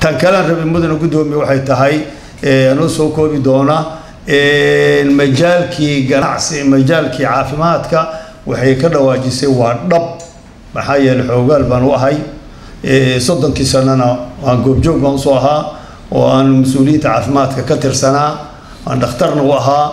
tan kalean rabay mudana guddoomiye waxay tahay anoo soo koobi doona majaalkii ganacsi majaalkii caafimaadka waxay ka dhawaajisay waa dhab maxaa yeeley xoogaal baan u ahay soddonkii sanana waan goobjoog baan usoo ahaa oo aan mas-uuliyiinta caafimaadka ka tirsanaa aan dhakhtarna u ahaa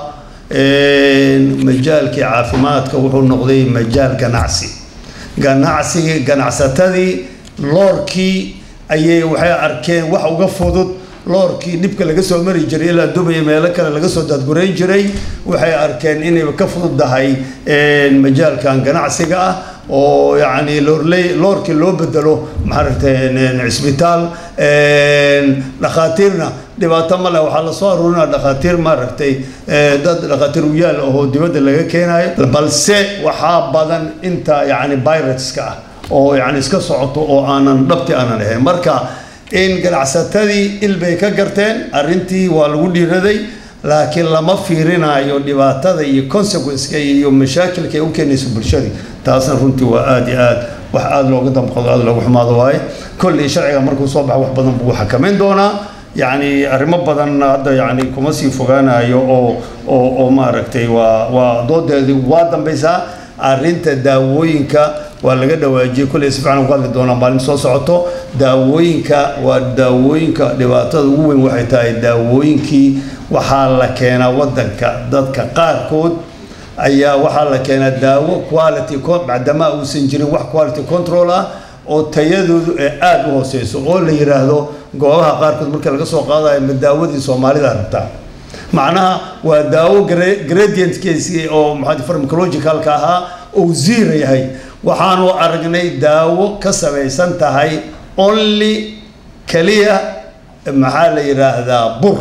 majaalkii caafimaadka wuxuu noqday majaal ganacsi ganacsigii ganacsatadii loorkii ayay waxay arkeen wax uga fudud loorkii dhibka laga soo mari jiray ilaa dubaya meelo kale laga soo daadgurayn jiray waxay arkeen inayba ka fududdahay majaalkan ganacsiga ah oo yacni loorley loorkii loo bedelo maaragtay cisbitaal dhakhaatiirna dhibaato ma leh waxaa lasoo aruurinaa dhakhaatiir maaragtay dad dhakhaatiir uyaal oo dibadda laga keenayo balse waxaa badan inta yacni viruska ah oo yacni iska socoto oo aanan dhabti aanan ahayn marka in ganacsatadii ilbay ka garteen arrintii waa lagu dhiiraday laakiin lama fiirinayo dhibaatada iyo consequenceka iyo mashaakilka ay u keenayso bulshadii taasna runtii waa aada iyo aad wax aada looga damqado aada looga xumaado waaye kolley sharciga markuu soo baxo wax badan buu xakameyn doonaa yacni arrimo badan hadda yacni kuma sii fogaanayo oo oo oo maaragtay waa waa doodeedii waa dambaysaa arrinta daawooyinka waa laga dhawaajiyey kulley si fiican ugu hadli doonaa maalin soo socoto daawooyinka waa daawooyinka dhibaatada ugu weyn waxay tahay daawooyinkii waxaa la keenaa waddanka dadka qaarkood ayaa waxaa la keenaa daawo quality bacdamaa uusan jirin wax quality control ah oo tayadoodu ee aada u hooseyso oo la yidhaahdo goobaha qaarkood marka laga soo qaadayo ma daawadii soomaalida rabtaa macnaha waa daawo gradientkiisi oo maxaa farmacologicalka ahaa oo ziira yahay waxaanu aragnay daawo ka samaysan tahay only keliya maxaa la yidhaahdaa bur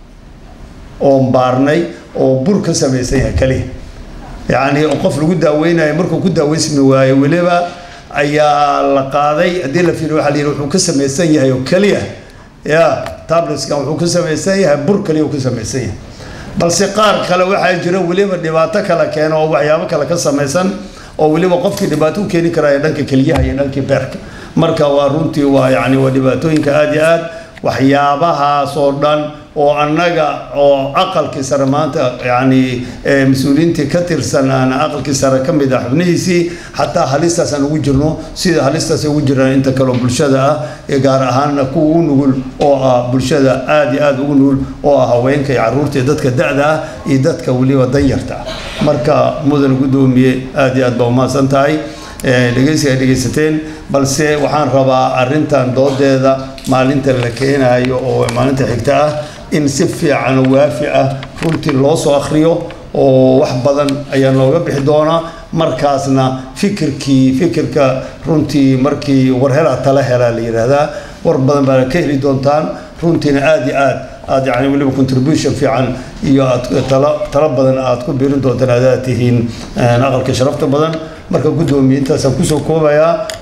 oon baarnay oo bur ka samaysan yahay keliya yacni qof lagu daaweynayo markuu ku daaweysmi waayo weliba ayaa la qaaday haddii la fiiriyo waxaa la yidhi wuxuu ka samaysan yahay oo keliya ya tabletskan wuxuu ka samaysan yahay bur keliya uu ka samaysan yahay balse qaar kale waxaa jira weliba dhibaato kale keena oo waxyaabo kale ka samaysan oo weliba qofkii dhibaato u keeni karaya dhanka keliyaha iyo dhankii beerka marka waa runtii waa yacni waa dhibaatooyinka aada iyo aad waxyaabahaas oo dhan oo annaga oo aqalkii sare maanta yacni mas-uuliyiintii ka tirsan aan aqalkii sare ka mid ah xubnihiisii xataa halistaas aan ugu jirno sida halistaas ugu jiraan inta kaleo bulshada ah ee gaar ahaanna kuwa ugu nugul oo ah bulshada aada iyo aada ugu nugul oo ah haweenka iyo carruurta iyo dadka da-da ah iyo dadka weliba danyarta ah marka mudan guddoomiye aada iyo aad baa umahadsan tahay dhegeysiga ay dhegeysateen balse waxaan rabaa arrintan doodeeda maalinta la keenayo oo maalinta xigta ah in si fiican oo waafi ah runtii loo soo akhriyo oo wax badan ayaa nooga bixi doonaa markaasna fikirkii fikirka runtii markii warhelaa tala helaa la yidhaahdaa war badan baana ka heli doontaan runtiina aada iyo aad aad yani weliba contribution fiican iyo aad tala tala badan aad ku biirin doontaan aadaad tihiin aqalka sharafta badan marka guddoomiye intaasaan kusoo koobayaa